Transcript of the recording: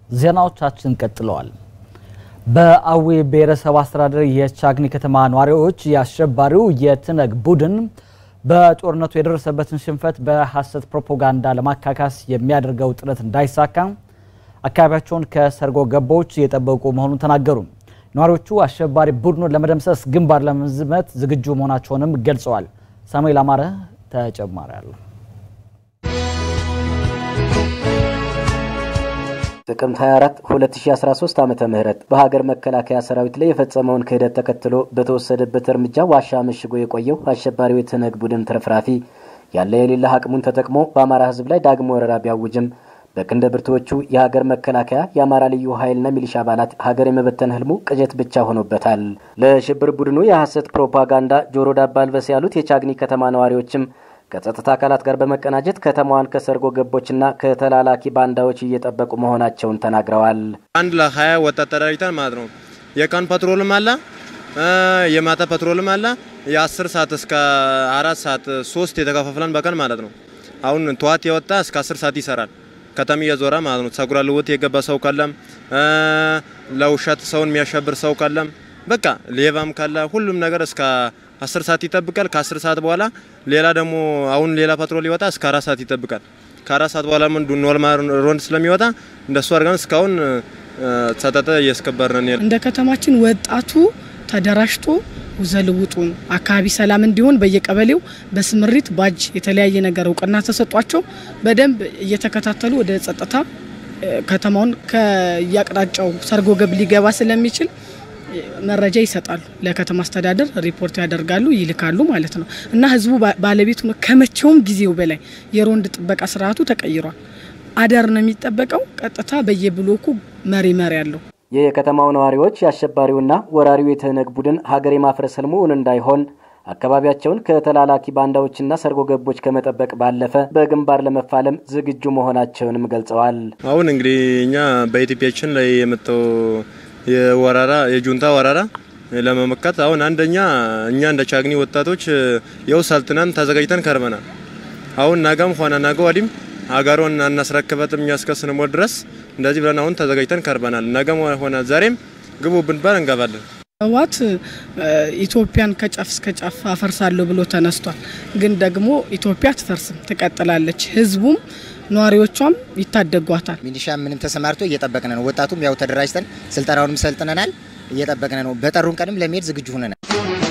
ዜናዎቻችን ቀጥለዋል። በአዊ ብሔረሰብ አስተዳደር የቻግኒ ከተማ ነዋሪዎች የአሸባሪው የትነግ ቡድን በጦርነቱ የደረሰበትን ሽንፈት በሐሰት ፕሮፓጋንዳ ለማካካስ የሚያደርገው ጥረት እንዳይሳካ አካባቢያቸውን ከሰርጎ ገቦች እየጠበቁ መሆኑን ተናገሩ። ነዋሪዎቹ አሸባሪ ቡድኑን ለመደምሰስ ግንባር ለመዝመት ዝግጁ መሆናቸውንም ገልጸዋል። ሳሙኤል አማረ ተጨማሪ አለ። ጥቅምት 24 2013 ዓመተ ምህረት በሀገር መከላከያ ሰራዊት ላይ የፈጸመውን ክህደት ተከትሎ በተወሰደበት እርምጃ ዋሻ መሽጎ የቆየው አሸባሪው የትነግ ቡድን ተረፍራፊ ያለ የሌለ አቅሙን ተጠቅሞ በአማራ ሕዝብ ላይ ዳግሞ ወረራ ቢያውጅም በክንደ ብርቱዎቹ የሀገር መከላከያ የአማራ ልዩ ኃይልና ሚሊሻ አባላት ሀገር የመበተን ህልሙ ቅዠት ብቻ ሆኖበታል። ለሽብር ቡድኑ የሐሰት ፕሮፓጋንዳ ጆሮ ዳባ አልበስ ያሉት የቻግኒ ከተማ ነዋሪዎችም ከጸጥታ አካላት ጋር በመቀናጀት ከተማዋን ከሰርጎ ገቦችና ከተላላኪ ባንዳዎች እየጠበቁ መሆናቸውን ተናግረዋል። አንድ ለሀያ ወጣት ተደራጅተን ማለት ነው። የቀን ፓትሮልም አለ፣ የማታ ፓትሮልም አለ። የአስር ሰዓት እስከ አራት ሰዓት ሶስት የተከፋፍለን በቀን ማለት ነው። አሁን ጠዋት የወጣ እስከ አስር ሰዓት ይሰራል። ከተማ እየዞረ ማለት ነው። ጸጉረ ልውጥ የገባ ሰው ካለም ለውሸት ሰውን የሚያሸብር ሰው ካለም በቃ ሌባም ካለ ሁሉም ነገር እስከ አስር ሰዓት ይጠብቃል። ከአስር ሰዓት በኋላ ሌላ ደግሞ አሁን ሌላ ፓትሮል ይወጣ እስከ አራት ሰዓት ይጠብቃል። ከአራት ሰዓት በኋላ ምን ኖርማል ሮንድ ስለሚወጣ እንደሱ አድርገን እስካሁን ጸጥታ እያስከበርን እንደ ከተማችን ወጣቱ ተደራጅቶ ውዘልውጡን አካባቢ ሰላም እንዲሆን በየቀበሌው በስምሪት ባጅ የተለያየ ነገር እውቅና ተሰጧቸው በደንብ እየተከታተሉ ወደ ጸጥታ ከተማውን ከያቅጣጫው ሰርጎ ገብ ሊገባ ስለሚችል መረጃ ይሰጣሉ። ለከተማ አስተዳደር ሪፖርት ያደርጋሉ፣ ይልካሉ ማለት ነው እና ህዝቡ ባለቤቱ ነው። ከመቼውም ጊዜው በላይ የሮንድ ጥበቃ ስርዓቱ ተቀይሯል። አዳር ነው የሚጠበቀው። ቀጥታ በየብሎኩ መሪ መሪ አለው። የከተማው ነዋሪዎች የአሸባሪውና ወራሪው የትህነግ ቡድን ሀገር የማፍረስ ህልሙ እውን እንዳይሆን አካባቢያቸውን ከተላላኪ ባንዳዎችና ሰርጎ ገቦች ከመጠበቅ ባለፈ በግንባር ለመፋለም ዝግጁ መሆናቸውንም ገልጸዋል። አሁን እንግዲህ እኛ በኢትዮጵያችን ላይ የመጣው የወረራ የጁንታ ወረራ ለመመከት አሁን አንደኛ እኛ እንደ ቻግኒ ወጣቶች የው ሰልጥነን ተዘጋጅተን ከርመናል። አሁን ነገም ሆነ ነገ ወዲም ሀገሩን አናስረክበትም እኛ እስከ ስንሞት ድረስ እንደዚህ ብለን አሁን ተዘጋጅተን ከርበናል። ነገም ሆነ ዛሬም ግቡ ብንባል እንገባለን። ህወሓት ኢትዮጵያን ከጫፍ እስከ ጫፍ አፈርሳለሁ ብሎ ተነስቷል። ግን ደግሞ ኢትዮጵያ አትፈርስም፣ ትቀጥላለች። ህዝቡም ነዋሪዎቿም ይታደጓታል። ሚሊሻ ምንም ተሰማርቶ እየጠበቅን ነው። ወጣቱም ያው ተደራጅተን ስልጠናውንም ሰልጥነናል፣ እየጠበቅን ነው። በጠሩን ቀንም ለመሄድ ዝግጁ ሆነናል።